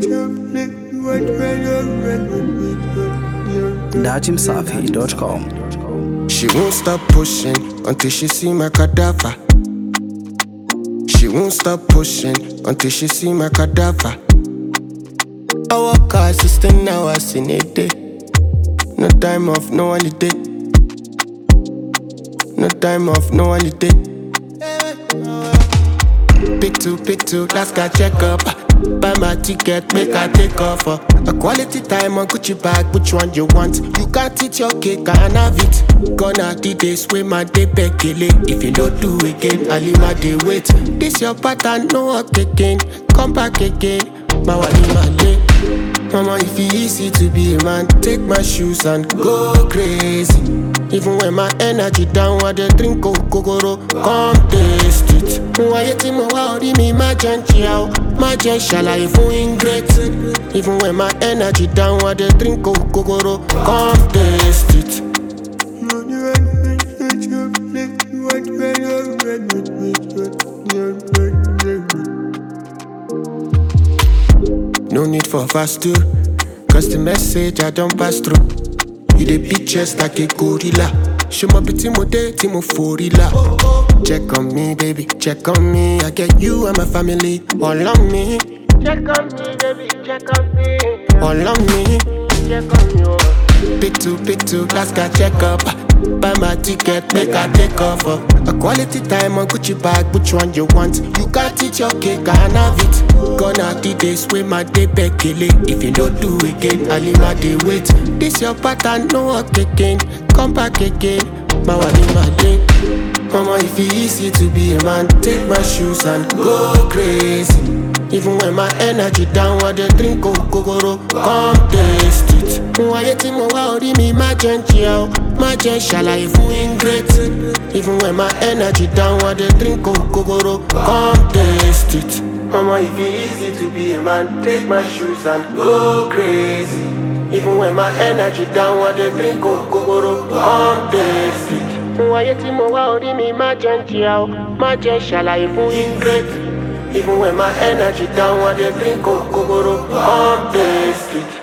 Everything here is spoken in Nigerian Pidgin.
Dajimsafi.com. She won't stop pushing until she see my cadaver. She won't stop pushing until she see my cadaver. I work hard, 16 hours in a day. No time off, no holiday. No time off, no holiday. Pick two, pick two, last guy check up. Buy my ticket, make I take off. uh. A quality time on Gucci bag, which one you want? You can't eat your cake, I can have it. Gonna the days with my day bekele. If you don't do again, I leave my day wait. This your pattern, no work again. Come back again, my wali my day. Mama, if it easy to be a man, take my shoes and go crazy. Even when my energy down, I dey drink kokoro, come taste it. Wáyé tí mo wá orí mi má jẹ́ ń jìyà o, má jẹ́ ṣàlàyé fún ingrate. Even when my energy down, I dey drink kokoro, come taste it. No need for fast too, cause the message I don't pass through. You dey beat chest like a gorilla. Show my pretty mo day, tí mo forila. Check on me, baby, check on me. I get you and my family all on me. Check on me, baby, check on me. All on me. Check on you. Pick two, pick two, last guy check up. Buy my ticket, make I take off. uh. A quality time on Gucci bag, which one you want? You can't eat your cake, I can have it. Gonna the days with my day bekele. If you don't do again, I leave my day wait. This your pattern, no work again. Come back again, my wali my day. Mama, if it easy to be a man, take my shoes and go crazy. Even when my energy down, I dey drink kokoro, come taste it. Wáyé tí mo wá orí mi má jẹ́ ń jìyà o, má jẹ́ ṣàlàyé fún ingrate. Even when my energy down, I dey drink kokoro, come taste it. Mama, if it easy to be a man, take my shoes and go crazy. Even when my energy down, I dey drink kokoro, come taste it. Wáyé tí mo wá orí mi má jẹ́ ń jìyà o, má jẹ́ ṣàlàyé fún ingrate. Even when my energy down, I dey drink kokoro, come taste it.